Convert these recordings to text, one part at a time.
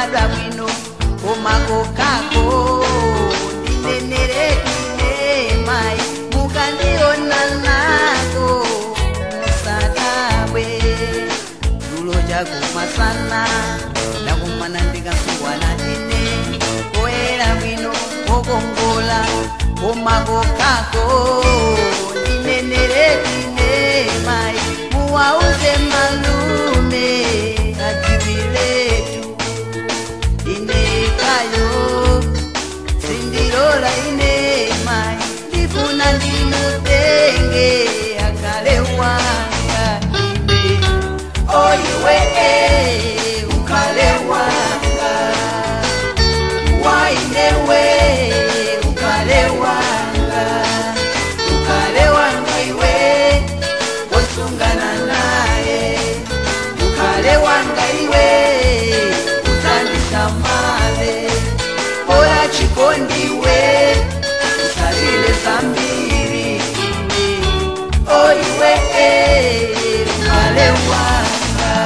nabadwa bwino komakokako ndinenerekine mai mukandiona nako musakabwe tulo jako masana ndakumana ndikasungwana ndine koera bwino kokongola komakokako ndinenerekine mai muwauze malume ajibiletu inekayo sindilola ine mai ndifuna ndimutenge akale wanga iwe oyiwe ukale wanga wainewe ukale wanga ukale wanga iwe osungana naye ukale wanga iwe utandisamale ora chikondiwe usalile zambiri oiwe ukale wanga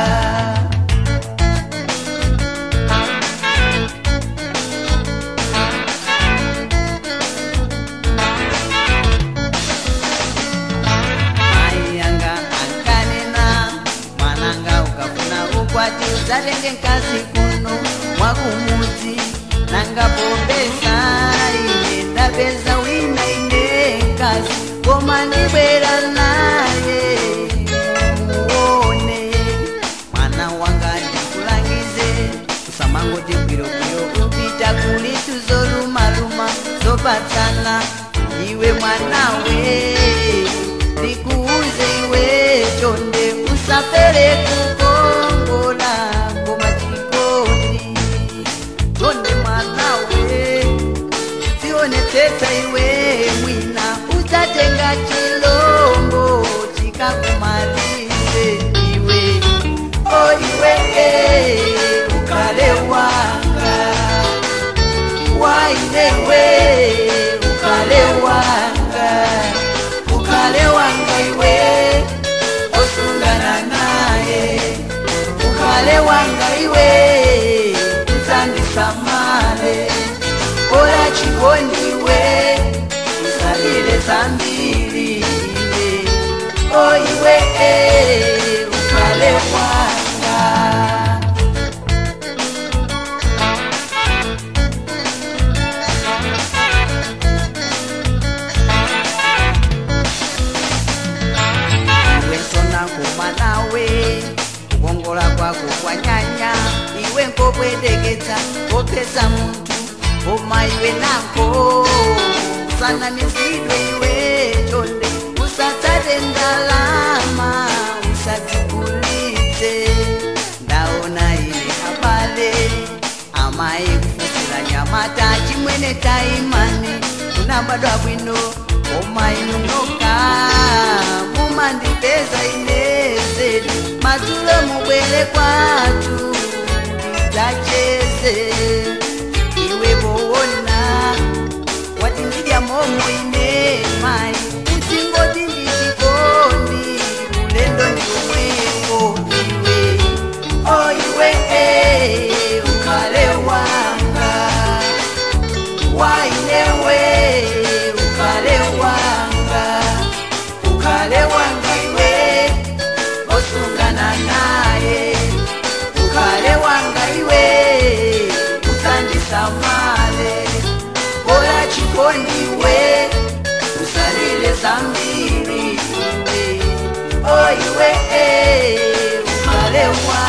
mai yanga ankanena mwananga ukafuna ukwati udzatenge nkazi kuno mwakumudzi nanga pombesa ine ndapeza wina ine nkazi koma ndibwera naye muone mwana wanga ndikulangize usamangoti bwirobwiro upita kuli tuzolumaluma zopatsana iwe mwanawe ndikuuze iwe chonde usapere kukongola ngoma chikondi chonde mwanawe tionetsetsa iwe mwina udzatenga chilombo chikakumalize iwe oiwe ukale wanga wainewe ukale wanga ukale wanga iwe osungana naye ukale wanga iwe uzandisamale ora chikondiwe usalile zambiri iwe oiwe ukale wanga iwe nsona kumanawe kukongola kwako kwanyanya iwe nkobwedeketsa kopesa muntu koma iwe nako usanamizidwe iwe chonde usatsate ndalama usadzigulitse ndaona ine habale amai kufusira nyamata chimwene taimani unabadwa bwino koma inunoka mumandipeza ine zedu madzulo mubwere kwatu ndidzacheze iwe boona wati ndidya momo ine mai utingoti ndichikondi ulendo ndiomweko iwe oiwe ukale wanga wainewe ukale wanga ukale wanga iwe osungana naye ukale wanga iwe usandisamale bora chikondiwe usalile zambiri iwe oiwe ukale wanga